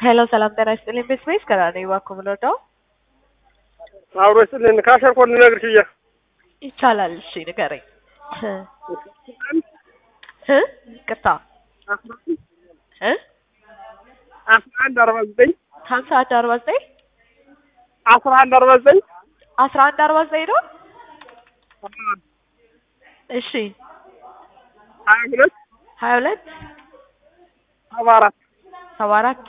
ሄሎ ሰላም ጤና ይስጥልኝ። ቤት ስፔስ ከራ ነኝ። እባክዎ ምን ልወደው አብሮ ይስጥልን። ካሸር ኮድ ልነግርሽ እያ ይቻላል። እሺ ንገረኝ። እ ይቅርታ እ አስራ አንድ አርባ ዘጠኝ ሀምሳ አንድ አርባ ዘጠኝ አስራ አንድ አርባ ዘጠኝ አስራ አንድ አርባ ዘጠኝ ነው። እሺ ሀያ ሁለት ሀያ ሁለት ሰባ አራት ሰባ አራት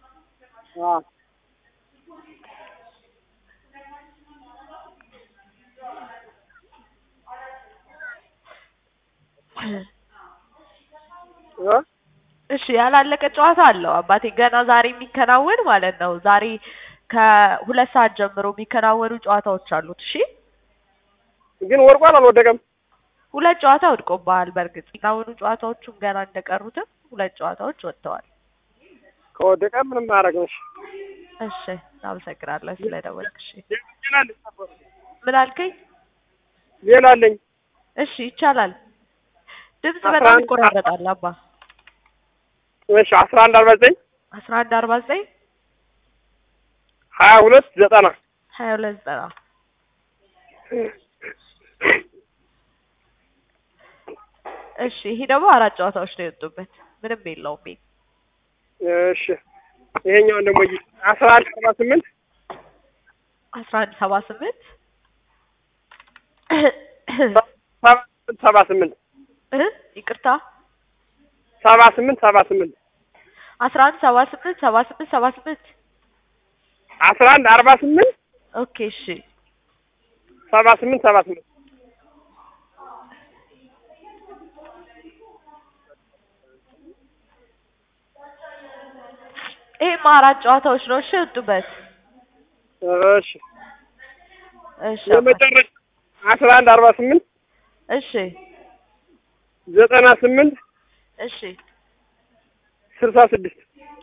እሺ ያላለቀ ጨዋታ አለው አባቴ ገና ዛሬ የሚከናወን ማለት ነው። ዛሬ ከሁለት ሰዓት ጀምሮ የሚከናወኑ ጨዋታዎች አሉት። እሺ ግን ወድቋል አልወደቀም? ሁለት ጨዋታ ወድቆብሃል። በእርግጥ የሚከናወኑ ጨዋታዎቹም ገና እንደቀሩትም ሁለት ጨዋታዎች ወጥተዋል። ከወደቀ ምንም ማድረግ ነሽ። እሺ አመሰግናለሁ ስለደወልክ። እሺ ሌላ አለኝ ምን አልከኝ? ሌላ አለኝ። እሺ ይቻላል። ድምጽ አስራ በጣም አንድ ይቆራረጣል አባ። እሺ አስራ አንድ አርባ ዘጠኝ አስራ አንድ አርባ ዘጠኝ ሀያ ሁለት ዘጠና ሀያ ሁለት ዘጠና እሺ ይሄ ደግሞ አራት ጨዋታዎች ነው የወጡበት። ምንም የለውም። ይሄ እሺ ይሄኛውን ደግሞ እይ አስራ አንድ ሰባ ስምንት አስራ አንድ ሰባ ስምንት ሰባ ስምንት ሰባ ስምንት እ ይቅርታ ሰባ ስምንት ሰባ ስምንት አስራ አንድ ሰባ ስምንት ሰባ ስምንት ሰባ ስምንት አስራ አንድ አርባ ስምንት ኦኬ እሺ ሰባ ስምንት ሰባ ስምንት ይሄም አራት ጨዋታዎች ነው እሺ የወጡበት። እሺ እሺ አባ። የመጨረሻ አስራ አንድ አርባ ስምንት እሺ ዘጠና ስምንት እሺ ስልሳ ስድስት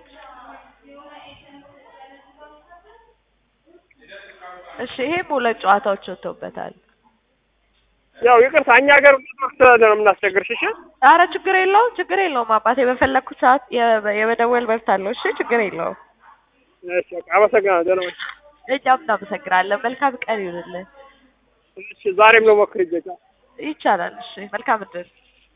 እሺ ይሄም ሁለት ጨዋታዎች ወጥተውበታል። ያው ይቅርታ እኛ ሀገር ስላለ ነው የምናስቸግርሽ። እሺ አረ ችግር የለውም ችግር የለውም አባቴ በፈለግኩት ሰዓት የ- የመደወል መብት አለው። እሺ ችግር የለውም። እሺ በቃ አመሰግናለሁ። ደህና ነሽ? እኛም እናመሰግናለን። መልካም ቀን ይሁንልን። እሺ ዛሬም ነው ሞክር ይጀጫ ይቻላል። እሺ መልካም እድል